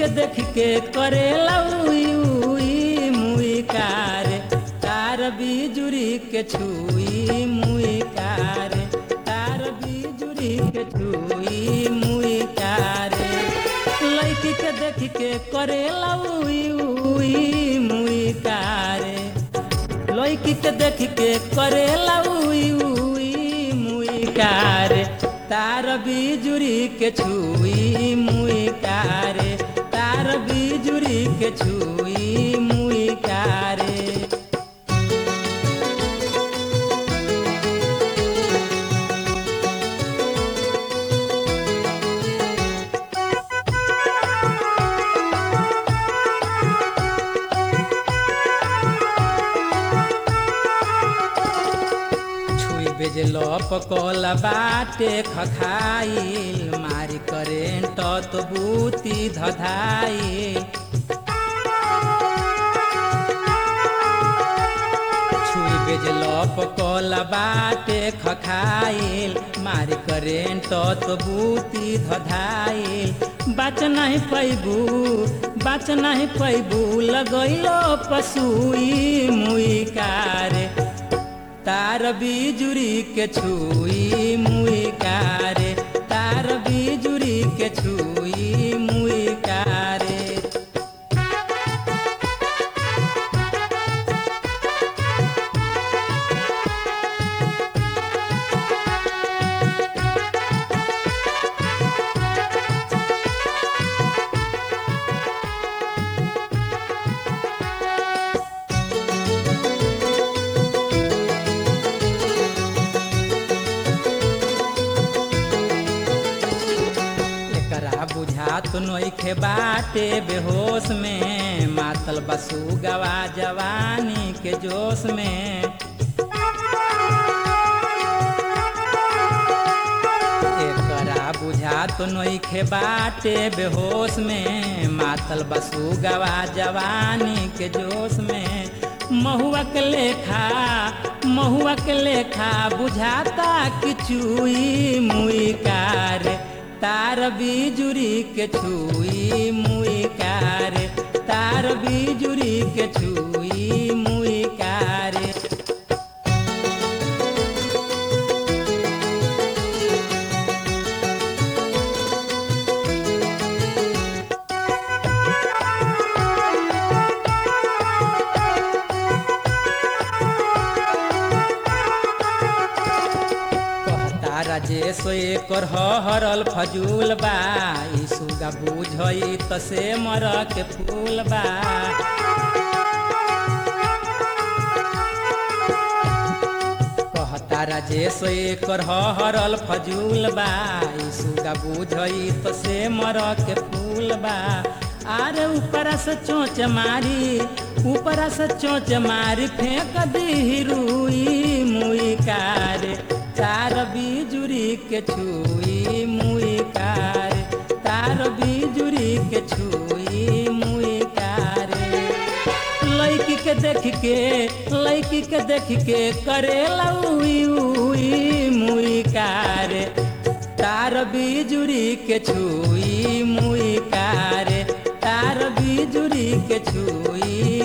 देख के करे उई उई मुई कारे तार बिजुरी के छुई मुई कारे तार बिजुरी के छुई मुई कारे लड़की के देख के करे उई उई मुई कारे लड़की के देख के करे उई उई मुई कारे तार बिजुरी के छुई मुई कारे तार बिजुरी के छुई मुई कारे छुई बेजलो पकल बाटे खखाइल मारी करेंट तो बूती धधाइल छुई बेजलो पकल बाटे खखाइल मारी करेंट तो बूती धधाइल बाच नहीं पैबू बाच नहीं पैबू लगैलो पसुई मुई कारे तार बिजुरी के छुई मुई कारे तार बिजुरी के छुई मुई कारे एकरा बुझात नोखे बाटे बेहोश में मातल बसु गवा जवानी के जोश में एकरा बुझात नोखे बाटे बेहोश में मातल बसु गवा जवानी के जोश में महुआ के लेखा महुआ के लेखा बुझाता कि चुई मुई कारे तार बिजुरी के छुई मुई कारे तार बिजुरी के छुई मुई कारे कहता राजेश एकर हरल फजूल बा ई सुगा बुझई त से मर के फूल बा कहता राजेश एकर हरल फजूल बा ई सुगा बुझई त से मर के फूल बा आरे ऊपरा से चोच मारी ऊपरा से चोच मारी फेंक दी रुई मुई कारे तार बिजुरी के छुई मुई कारे तार बिजुरी के छुई मुई कारे लड़की के देख के लड़की के देख के करे उई उई मुई कारे तार बिजुरी के छुई मुई कारे तार बिजुरी के छुई